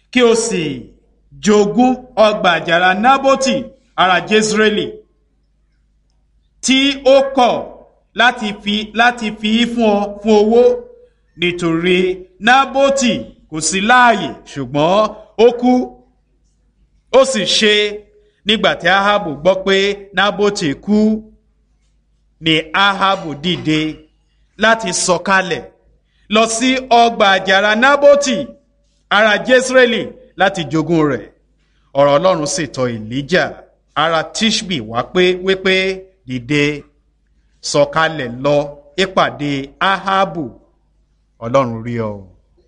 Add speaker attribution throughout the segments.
Speaker 1: kí o sì jogún ọgbà àjàrà nábótì ará jésírẹ́lì tí ó kọ̀ láti fi láti fi í fún ọ fún owó nítorí nábótì kò sí láàyè ṣùgbọ́n ó kú ó sì ṣe nígbà tí ahabu gbọ́ pé nábótì kú ni ahabu dìde láti sọ̀kalẹ̀ lọ sí ọgbà àjàrà nábótì ará jésírẹ́lì láti jogún rẹ̀ ọ̀rọ̀ ọlọ́run sì tọ̀ èlíjà ará tishbi wá pé wípé dìde sọ̀kalẹ̀ lọ ìpàdé ahabu ọlọ́run rí ọ.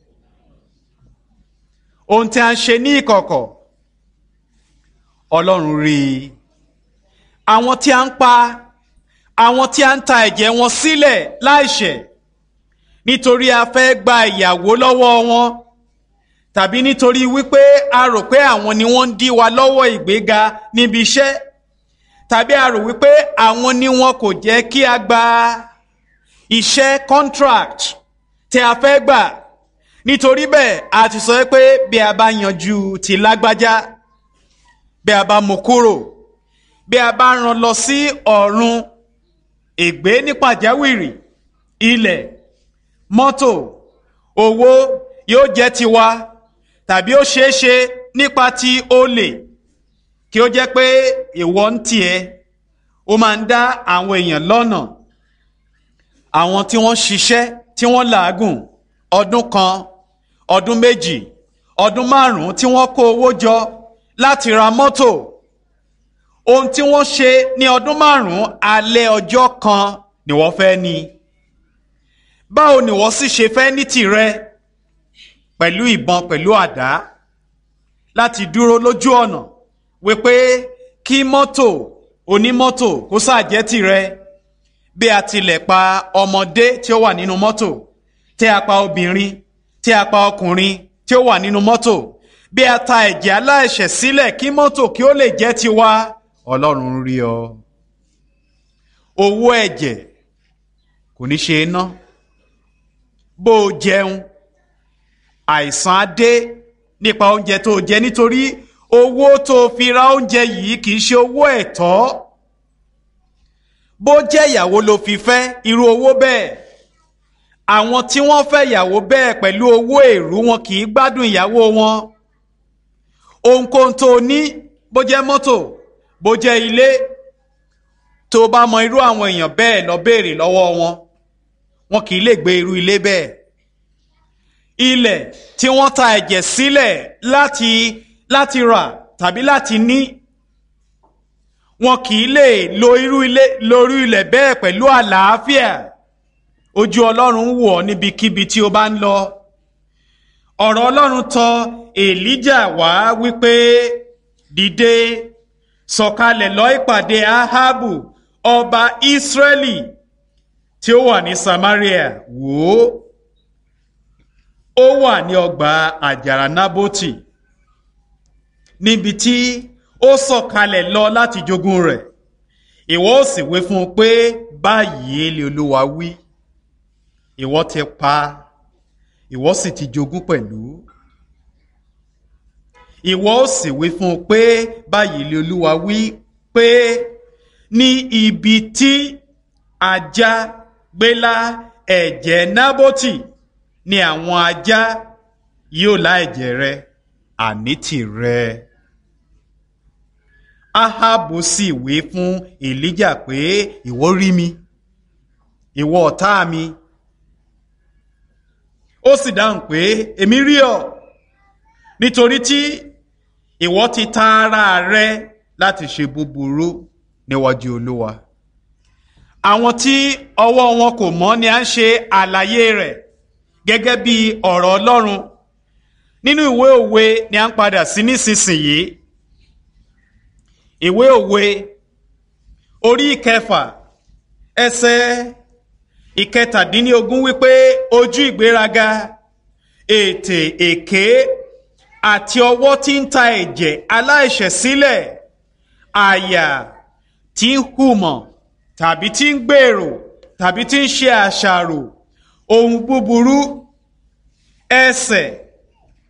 Speaker 1: ohun tí a ń ṣe ní ìkọ̀kọ̀ ọlọ́run rí i àwọn tí a ń pa àwọn tí a ń ta ẹ̀jẹ̀ wọn sílẹ̀ láìṣẹ̀ nítorí a fẹ́ gba ìyàwó lọ́wọ́ wọn tàbí nítorí wípé a rò pé àwọn ni wọ́n ń dí wa lọ́wọ́ ìgbéga níbi iṣẹ́ tàbí a rò wípé àwọn ni wọn kò jẹ́ kí a gba iṣẹ́ contract tí a fẹ́ gbà nítorí bẹ́ẹ̀ a ti sọ pé bí a bá yanjú ti lágbájá bí a bá mú kúrò bí a bá rán lọ sí ọ̀run ègbé ní pàjáwìrì ilẹ̀ mọ́tò owó yóò jẹ́ tiwa tàbí ó ṣeé ṣe nípa ti olè kí ó jẹ́ pé ìwọ ń tiẹ̀ ó máa ń dá àwọn èèyàn lọ́nà àwọn tí wọ́n ṣiṣẹ́ tí wọ́n làágùn ọdún kan ọdún méjì ọdún márùn-ún tí wọ́n kó owó jọ láti ra mọ́tò ohun tí wọ́n ṣe ní ọdún márùn-ún alẹ́ ọjọ́ kan ni wọ́n fẹ́ ní báwo ni wọ́n sì ṣe fẹ́ ní tìrẹ pẹ̀lú ìbọn pẹ̀lú àdá láti dúró lójú ọ̀nà wípé kí mọ́tò onímọ́tò kó ṣàjẹ́ tìrẹ bí a tilẹ̀ pa ọmọdé tí ó wà nínú mọ́tò tí a pa obìnrin tí a pa ọkùnrin tí ó wà nínú mọ́tò bí a ta ẹ̀jẹ̀ aláìṣẹ̀ sílẹ̀ kí mọ́tò kí ó lè jẹ́ tiwa ọlọ́run rí ọ owó ẹ̀jẹ̀ kò ní ṣe é ná bó o jẹun àìsàn á dé nípa oúnjẹ tó o jẹ nítorí owó tó o fi ra oúnjẹ yìí kì í ṣe owó ẹ̀tọ́ bó jẹ́ ìyàwó ló fi fẹ́ irú owó bẹ́ẹ̀ àwọn tí wọ́n fẹ́ ìyàwó bẹ́ẹ̀ pẹ̀lú owó èrú wọn kì í gbádùn ìyàwó wọn ohunkóhun tó o ní bó jẹ́ mọ́tò bó jẹ́ ilé tó o bá mọ irú àwọn èèyàn bẹ́ẹ̀ lọ béèrè lọ́wọ́ wọn wọn kì í lè gbé irú ilé bẹ́ẹ̀ ilẹ̀ tí wọ́n ta ẹ̀jẹ̀ sílẹ̀ láti láti rà tàbí láti ní wọn kì í lè lo irú ilé lórí ilẹ̀ bẹ́ẹ̀ pẹ̀lú àlàáfíà ojú ọlọ́run wò ọ́ níbikíbi tí o bá ń lọ ọ̀rọ̀ ọlọ́run tọ̀ èlíjà wá wípé dìde sọ̀kalẹ̀ lọ ìpàdé ahabu ọba israẹli tí ó wà ní samaria wò ó ó wà ní ọgbà àjàrà nábótì níbi tí ó sọ̀kalẹ̀ lọ láti jogún rẹ̀ ìwọ ó sì wí fún un pé báyìí lè olúwa wí ìwọ ti pa ìwọ sì ti jogún pẹ̀lú ìwọ ó sì wí fún un pé báyìí lè olúwa wí pé ní ibi tí ajá gbélá ẹ̀jẹ̀ nábótì ni àwọn ajá yóò lá ẹ̀jẹ̀ rẹ àní tìrẹ. Ahabu sì wí fún Èlíjà pé ìwọ rí mi ìwọ ọ̀tá mi ó sì dáhùn pé èmi rí ọ nítorí tí ìwọ ti ta ara rẹ láti ṣe búburú níwájú Olúwa àwọn tí ọwọ́ wọn kò mọ́ ni à ń ṣe àlàyé rẹ̀ gẹ́gẹ́ bí ọ̀rọ̀ Ọlọ́run nínú ìwé òwe ni à ń padà sí nísinsìnyí ìwé òwe orí ìkẹfà ẹsẹ̀ ìkẹtàdínlógún wípé ojú ìgbéraga ètè èké àti ọwọ́ tí ń ta ẹ̀jẹ̀ aláìṣẹ̀ sílẹ̀ àyà tí ń hùmọ̀ tàbí tí ń gbèrò tàbí tí ń ṣe àṣàrò ohun búburú ẹsẹ̀